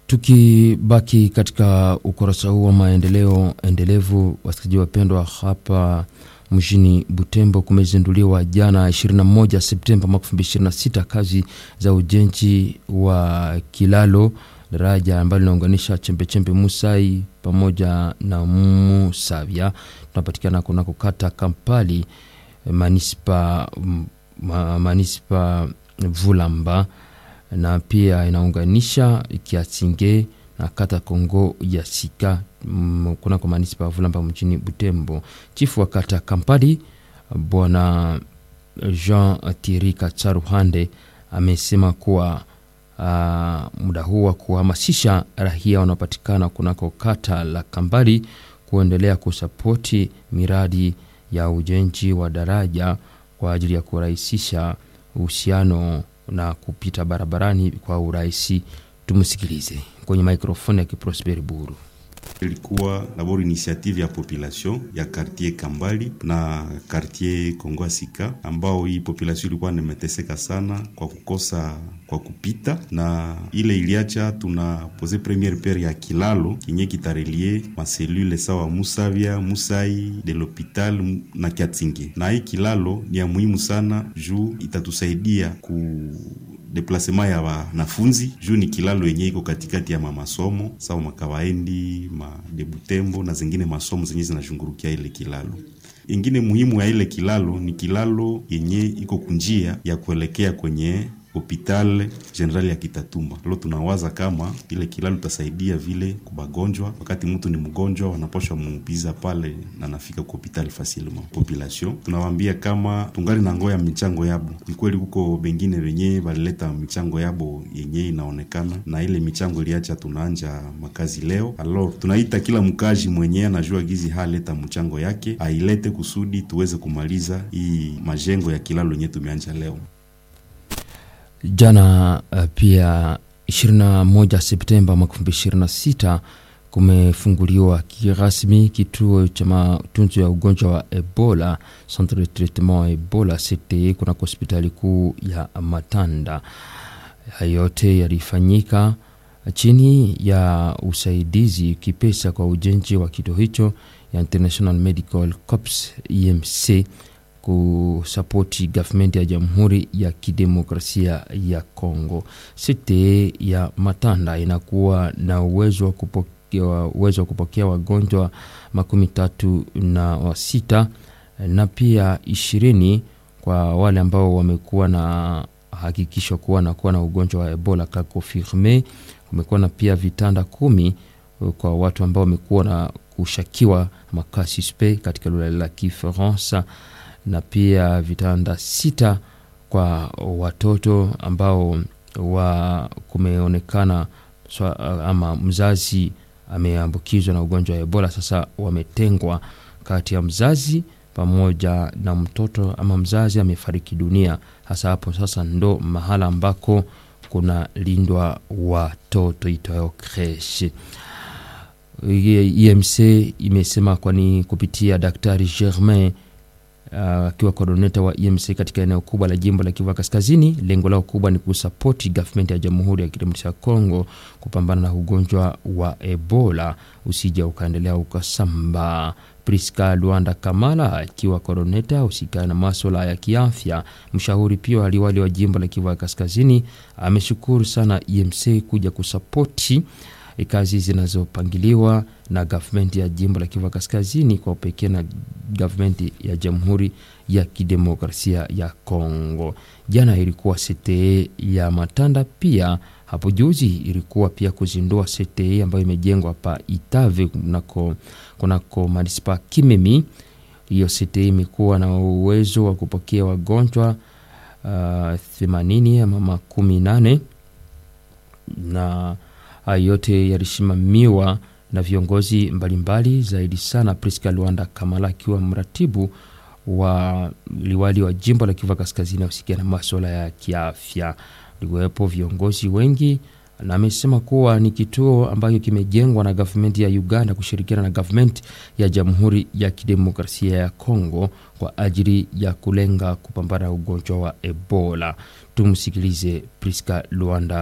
Tukibaki katika ukurasa huu wa maendeleo endelevu, wasikilizaji wapendwa, hapa mjini Butembo kumezinduliwa jana 21 Septemba mwaka 2026 kazi za ujenzi wa kilalo daraja ambalo linaunganisha chembechembe Musai pamoja na Musavya. Tunapatikana kunako kata Kampali manispa, ma, manispa Vulamba na pia inaunganisha Kiasinge na kata Kongo ya Sika kunako manispa ya Vulamba mjini Butembo. Chifu wa kata Kampali bwana Jean Thierry Katsaruhande amesema kuwa uh, muda huu wa kuhamasisha raia wanaopatikana kunako kata la Kambali kuendelea kusapoti miradi ya ujenzi wa daraja kwa ajili ya kurahisisha uhusiano na kupita barabarani kwa urahisi. Tumsikilize kwenye mikrofoni ya Kiprosperi Buru. Ilikuwa dabord initiative ya population ya quartier Kambali na quartier Kongo Sika, ambao hii population ilikuwa nimeteseka sana kwa kukosa kwa kupita, na ile iliacha tuna pose premiere pierre ya kilalo kinye kitarelie maselule sawa Musavya, Musai de l'hopital na Kiatinge, na hii kilalo ni ya muhimu sana juu itatusaidia ku deplasema ya wanafunzi juu ni kilalo yenye iko katikati ya mamasomo sawa makawaendi madebutembo na zingine masomo zenye zinashungurukia ile kilalo. Ingine muhimu ya ile kilalo ni kilalo yenye iko kunjia ya kuelekea kwenye hopital general ya Kitatumba. Leo tunawaza kama ile kilalo itasaidia vile kubagonjwa, wakati mtu ni mgonjwa wanaposha muupiza pale na nafika ku hopital facilement. Population tunawaambia kama tungali na ngoya michango yabo, ni kweli kuko bengine wenye balileta michango yabo yenye inaonekana na ile michango iliacha tunaanja makazi leo. Alors tunaita kila mkaji mwenye anajua gizi haleta mchango yake ailete kusudi tuweze kumaliza hii majengo ya kilalo yenye tumeanja leo. Jana uh, pia 21 Septemba mwaka 2026 kumefunguliwa kirasmi kituo cha matunzo ya ugonjwa wa Ebola, centre de traitement wa Ebola CTE, kunako hospitali kuu ya Matanda. Hayo yote yalifanyika chini ya usaidizi kipesa kwa ujenzi wa kituo hicho ya International Medical Corps EMC kusapoti gavumenti ya Jamhuri ya Kidemokrasia ya Kongo. Site ya Matanda inakuwa na uwezo wa kupokea, uwezo wa kupokea wagonjwa makumi tatu na wasita na pia ishirini kwa wale ambao wamekuwa na hakikisho kuwa na kuwa na ugonjwa wa Ebola ka confirme. Kumekuwa na pia vitanda kumi kwa watu ambao wamekuwa na kushakiwa maka suspect katika lugha la Kifaransa na pia vitanda sita kwa watoto ambao wa kumeonekana so, ama mzazi ameambukizwa na ugonjwa wa Ebola. Sasa wametengwa kati ya mzazi pamoja na mtoto ama mzazi amefariki dunia. Hasa hapo sasa ndo mahala ambako kuna lindwa watoto itoyo creche. EMC imesema kwani kupitia Daktari Germain akiwa uh, koordineta wa EMC katika eneo kubwa la jimbo la Kivu Kaskazini. Lengo lao kubwa ni kusapoti gavumenti ya Jamhuri ya Kidemokrasia ya Kongo kupambana na ugonjwa wa Ebola usija ukaendelea ukasambaa. Priska Luanda Kamala akiwa koordineta husikana na maswala ya kiafya, mshauri pia aliwali wa jimbo la Kivu Kaskazini, ameshukuru sana EMC kuja kusapoti kazi zinazopangiliwa na gavumenti ya jimbo la Kivu Kaskazini kwa upekee na gavumenti ya Jamhuri ya Kidemokrasia ya Kongo. Jana ilikuwa CTE ya Matanda, pia hapo juzi ilikuwa pia kuzindua CTE ambayo imejengwa pa Itave kunako, kunako manispa Kimemi. Hiyo CTE imekuwa na uwezo wa kupokea wagonjwa themanini uh, ama makumi nane na hayo yote yalisimamiwa na viongozi mbalimbali zaidi sana Priska Luanda Kamala akiwa mratibu wa liwali wa jimbo la Kivu Kaskazini ahusikia na maswala ya kiafya. Liwepo viongozi wengi na amesema kuwa ni kituo ambacho kimejengwa na gavumenti ya Uganda kushirikiana na gavumenti ya Jamhuri ya Kidemokrasia ya Kongo kwa ajili ya kulenga kupambana na ugonjwa wa Ebola. Tumsikilize Priska Luanda